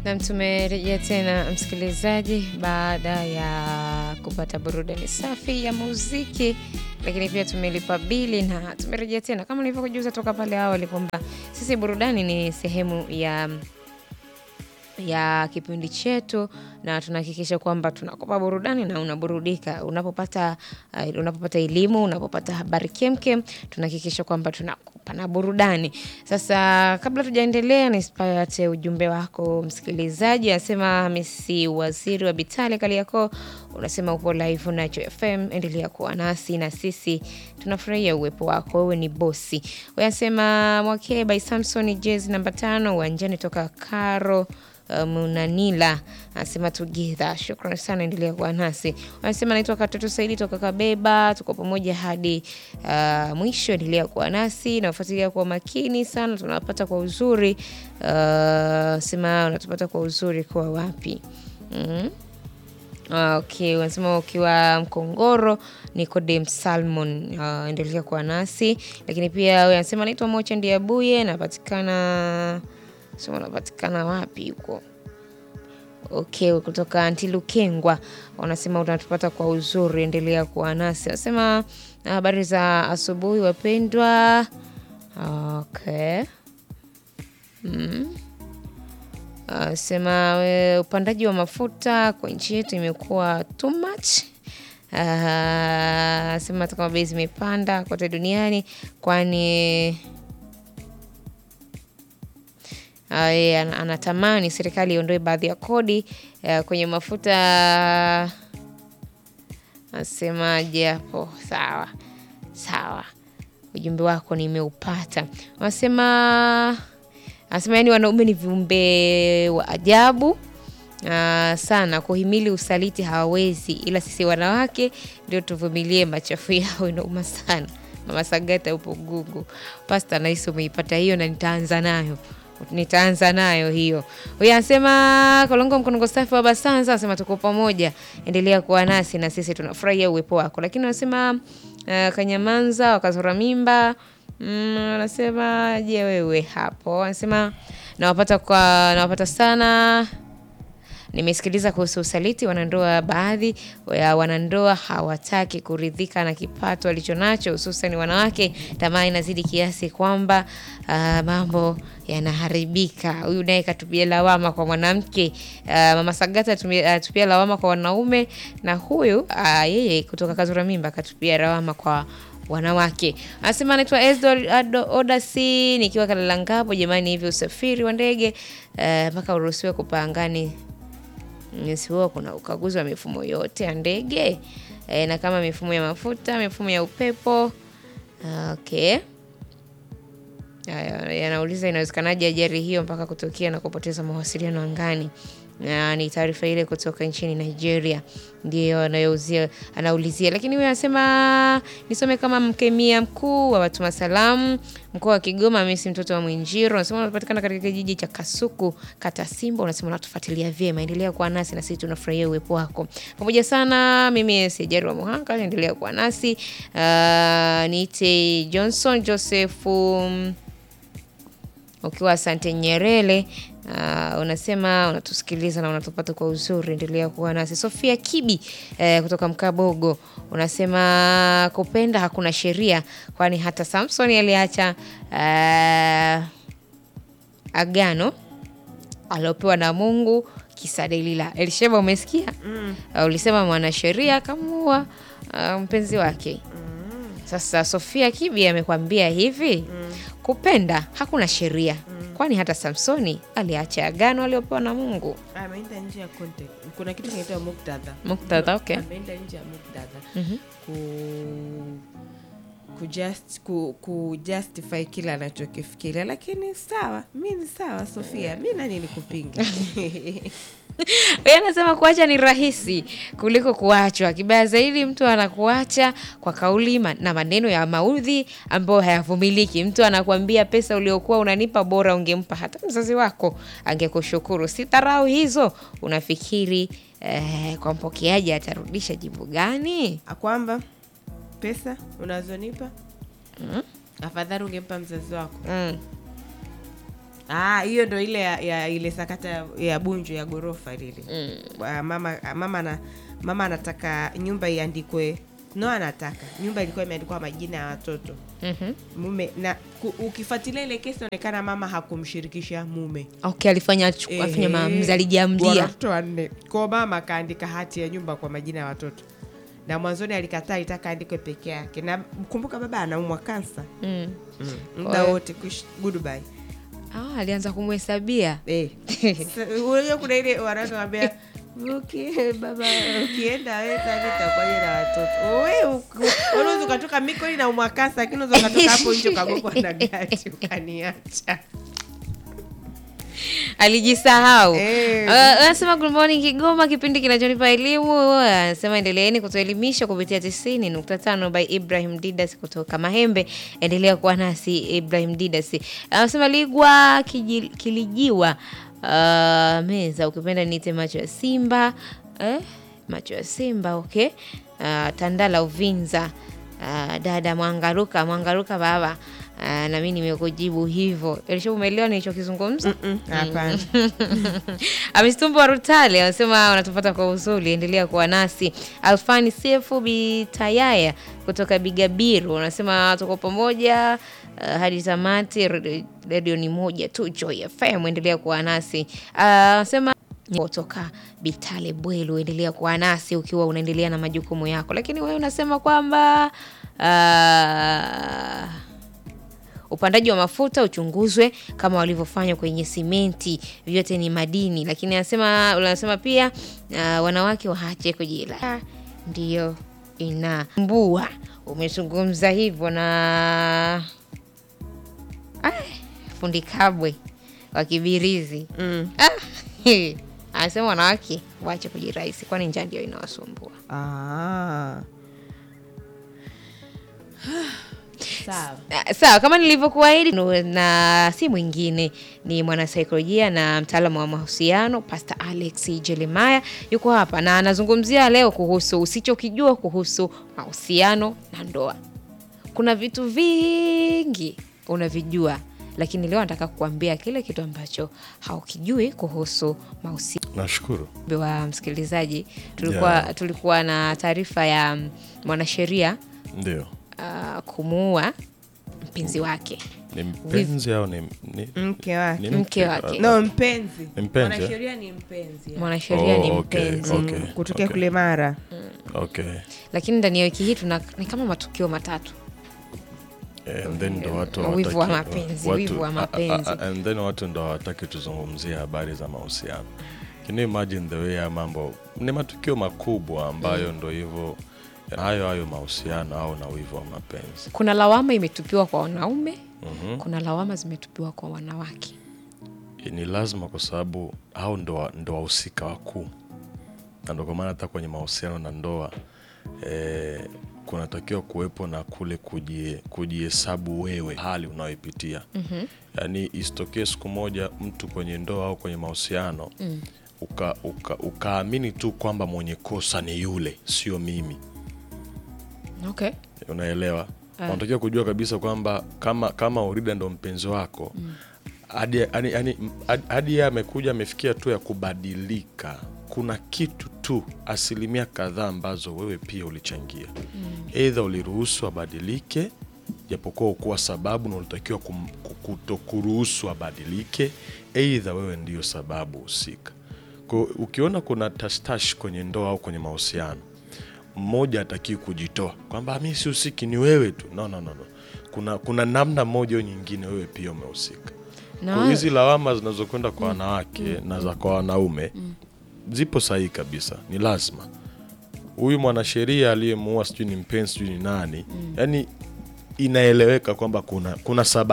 Nam, tumerejea tena msikilizaji, baada ya kupata burudani safi ya muziki, lakini pia tumelipa bili na tumerejea tena kama nilivyokujuza toka pale awali kwamba sisi burudani ni sehemu ya ya kipindi chetu na tunahakikisha kwamba tunakupa burudani na unaburudika unapopata uh, unapopata elimu unapopata habari kemkem tunahakikisha kwamba tunakupa na burudani sasa kabla tujaendelea nisipate ujumbe wako msikilizaji anasema hamisi waziri wa bitali kaliako unasema upo live nacho fm endelea kuwa nasi na sisi tunafurahia uwepo wako wewe ni bosi anasema mwakee by samson jezi namba tano uwanjani toka karo Munanila anasema together. Shukrani sana, endelea kuwa nasi. Anasema naitwa Katoto Saidi toka Kabeba, tuko pamoja hadi uh, mwisho. Endelea kuwa nasi na ufuatilia kwa makini sana, tunapata kwa uzuri. Uh, sema unatupata kwa uzuri kwa wapi? mm Okay, wanasema ukiwa Mkongoro Nicodem Salmon, uh, endelea kuwa nasi lakini pia wewe anasema naitwa Mocha Ndiabuye, napatikana sema unapatikana wapi huko? Okay, kutoka Antilukengwa wanasema unatupata kwa uzuri, endelea kuwa nasi. Wanasema habari za asubuhi wapendwa. Okay. Mm. Sema we, upandaji wa mafuta kwa nchi yetu imekuwa too much. Uh, sema hata kama bei zimepanda kote duniani kwani Uh, ye, anatamani serikali iondoe baadhi ya kodi uh, kwenye mafuta. Nasemaje hapo? Sawa sawa, ujumbe wako nimeupata. Wanasema anasema yani wanaume ni viumbe wa ajabu uh, sana, kuhimili usaliti hawawezi, ila sisi wanawake ndio tuvumilie machafu yao, inauma sana. Mama Sagata upo Gugu. Pasta, nahisi umeipata hiyo na nitaanza nayo nitaanza nayo hiyo. Huyu anasema Kolongo Mkonongo safi wa Basanza anasema tuko pamoja, endelea kuwa nasi na sisi tunafurahia uwepo wako. Lakini anasema uh, Kanyamanza wakazora mimba anasema mm, je, wewe hapo? Anasema nawapata kwa nawapata sana Nimesikiliza kuhusu usaliti wanandoa. Baadhi ya wanandoa hawataki kuridhika na kipato alichonacho, hususan wanawake. Tamaa inazidi kiasi kwamba uh, mambo yanaharibika. Huyu naye katupia lawama kwa mwanamke. Uh, mama Sagata atupia uh, lawama kwa wanaume, na huyu uh, yeye kutoka Kazura Mimba katupia lawama kwa wanawake. Anasema anaitwa Esdo Odasi, nikiwa Kalalangapo. Jamani, hivi usafiri wa ndege mpaka uh, uruhusiwe kupaa angani sihuwa kuna ukaguzi wa mifumo yote ya ndege e, na kama mifumo ya mafuta, mifumo ya upepo. Okay, yanauliza inawezekanaje ajali hiyo mpaka kutokea na kupoteza mawasiliano angani na ni taarifa ile kutoka nchini Nigeria ndiyo anayouzia anaulizia, lakini huyo anasema nisome kama mkemia mkuu wa watuma salamu mkoa wa Kigoma, Messi mtoto wa Mwinjiro, unasema unapatikana katika kijiji cha Kasuku, kata Simba. Unasema unatufuatilia vyema, endelea kuwa nasi na sisi tunafurahia uwepo wako pamoja sana. Mimi Sejari wa Muhanga, endelea kuwa nasi. Uh, niite Johnson Joseph um, ukiwa Asante Nyerere. Uh, unasema unatusikiliza na unatupata kwa uzuri, endelea kuwa nasi. Sofia Kibi eh, kutoka Mkabogo unasema kupenda hakuna sheria, kwani hata Samson aliacha uh, agano aliopewa na Mungu kisa Delila. Elisheba, umesikia? mm. Uh, ulisema mwanasheria akamuua uh, mpenzi wake mm. Sasa Sofia Kibi amekwambia hivi mm. kupenda hakuna sheria mm kwani hata Samsoni aliacha agano aliopewa na Mungu. Ameenda nje ya context. Kuna kitu kinaitwa muktadha. Muktadha, okay. Ameenda nje ya muktadha mm -hmm. ku kujust, ku, ku justify kile anachokifikiria, lakini sawa, mi ni sawa Sofia, mi nani nikupinga? Yeye anasema kuacha ni rahisi kuliko kuachwa. Kibaya zaidi, mtu anakuacha kwa kauli na maneno ya maudhi ambayo hayavumiliki. Mtu anakuambia pesa uliokuwa unanipa bora ungempa hata mzazi wako, angekushukuru. Si dharau hizo? Unafikiri eh, kwa mpokeaji atarudisha jibu gani? Kwamba pesa unazonipa mm, afadhali ungempa mzazi wako mm. Ah, hiyo ndo ile ya, ya ile sakata ya- ya bunju ya ghorofa lile mm. mama mama na mama anataka nyumba iandikwe no anataka nyumba ilikuwa imeandikwa majina ya watoto Mhm. mume na ku, ukifuatilia ile kesi inaonekana mama hakumshirikisha mume okay alifanya achu- afanya maamuzi Wana alijiamlia watoto wanne kwa mama akaandika hati ya nyumba kwa majina ya watoto na mwanzoni alikataa itaka andikwe peke yake na kumbuka baba anaumwa kansa mm. muda Oe. wote kuishi goodbye ah, alianza kumhesabia Eh. Sa- unajua kuna ile wanatuambia uki baba ukienda weza nitakuwaje na watoto we uku- unaweza ukatoka mikoni na umwakasa lakini unaweza ukatoka hapo nje ukagongwa na gari ukaniacha alijisahau Eh. Uh, anasema good morning Kigoma, kipindi kinachonipa elimu. Anasema endeleeni kutuelimisha kupitia tisini nukta tano by Ibrahim Didas kutoka Mahembe. Endelea kuwa nasi Ibrahim Didas. Anasema Ligwa kiji, Kilijiwa uh, meza ukipenda niite macho ya Simba eh? macho ya Simba okay. Uh, Tandala Uvinza uh, dada Mwangaruka Mwangaruka baba uh, na mimi nimekujibu hivyo. Elisha, umeelewa nilichokizungumza? Mm, hapana Amistumbo wa Rutale wanasema wanatupata kwa uzuri, endelea kuwa nasi. Alfani Sefu Bitayaya kutoka Bigabiru wanasema tuko pamoja uh, hadi tamati. Redio- Redio ni moja tu, Joy FM, endelea kuwa nasi. Uh, Wanasema kutoka Bitale Bwelu, endelea kuwa nasi ukiwa unaendelea na majukumu yako, lakini wewe unasema kwamba uh, upandaji wa mafuta uchunguzwe kama walivyofanya kwenye simenti, vyote ni madini. Lakini anasema unasema pia uh, wanawake waache kujila, ndio inambua. Umezungumza hivyo na ah, fundi Kabwe wa Kibirizi Mm. ah, anasema wanawake waache kujirahisi, kwani njaa ndio inawasumbua. Ah. sawa Ah, Sawa, kama nilivyokuahidi, nu- na si mwingine ni mwanasaikolojia na mtaalamu wa mahusiano Pastor Alex Jeremiah yuko hapa na anazungumzia leo kuhusu usichokijua kuhusu mahusiano na ndoa. Kuna vitu vingi unavijua, lakini leo nataka kukuambia kile kitu ambacho haukijui kuhusu mahusiano Nashukuru. wa msikilizaji. Tulikuwa, Yeah. tulikuwa na taarifa ya mm, mwanasheria Ndio. uh, kumuua mpenzi wake Ni mpenzi au ni, ni, mke wake ni Mke wake. no mpenzi Ni mpenzi, eh? mwanasheria ni mpenzi mwanasheria ni Oh, okay, mpenzi okay. Mm, kutokea okay. kule mara Okay. lakini ndani ya wiki hii tuna ni kama matukio matatu Eh, and then ndo watu Wivu wa hawataki- mapenzi, watu- wivu wa a- a- mapenzi. a- and then watu ndo hawataki tuzungumzie habari za mahusiano. Can you imagine the way ya mambo ni matukio makubwa ambayo ndo hivyo hayo hayo mahusiano au na wivu wa mapenzi. kuna lawama imetupiwa kwa wanaume Mhm. kuna lawama zimetupiwa kwa wanawake ni lazima kwa sababu hao ndo ndo wahusika wakuu na ndo kwa maana hata kwenye mahusiano na ndoa eh, kunatakiwa kuwepo na kule kujie- kujihesabu wewe hali unayoipitia mm-hmm. yaani isitokee siku moja mtu kwenye ndoa au kwenye mahusiano mm. uka, uka, ukaamini tu kwamba mwenye kosa ni yule sio mimi okay unaelewa unatakiwa kujua kabisa kwamba kama kama urida ndo mpenzi wako hadi yani, yani, hadi- hadi yeye amekuja amefikia tu ya kubadilika kuna kitu tu asilimia kadhaa ambazo wewe pia ulichangia eidha uliruhusu abadilike japokuwa ukuwa sababu na ulitakiwa kum- ku- kutokuruhusu abadilike eidha wewe ndiyo sababu husika Kwa ukiona kuna tashtash kwenye ndoa au kwenye mahusiano mmoja atakii kujitoa kwamba mi sihusiki ni wewe tu no, no, no, no. Kuna, kuna namna moja au nyingine wewe pia umehusika Na Kwa wa- hizi lawama zinazokwenda kwa wanawake na za kwa wanaume zipo sahihi kabisa ni lazima huyu mwanasheria aliyemuua sijui ni mpenzi sijui ni nani yani inaeleweka kwamba kuna, kuna sababu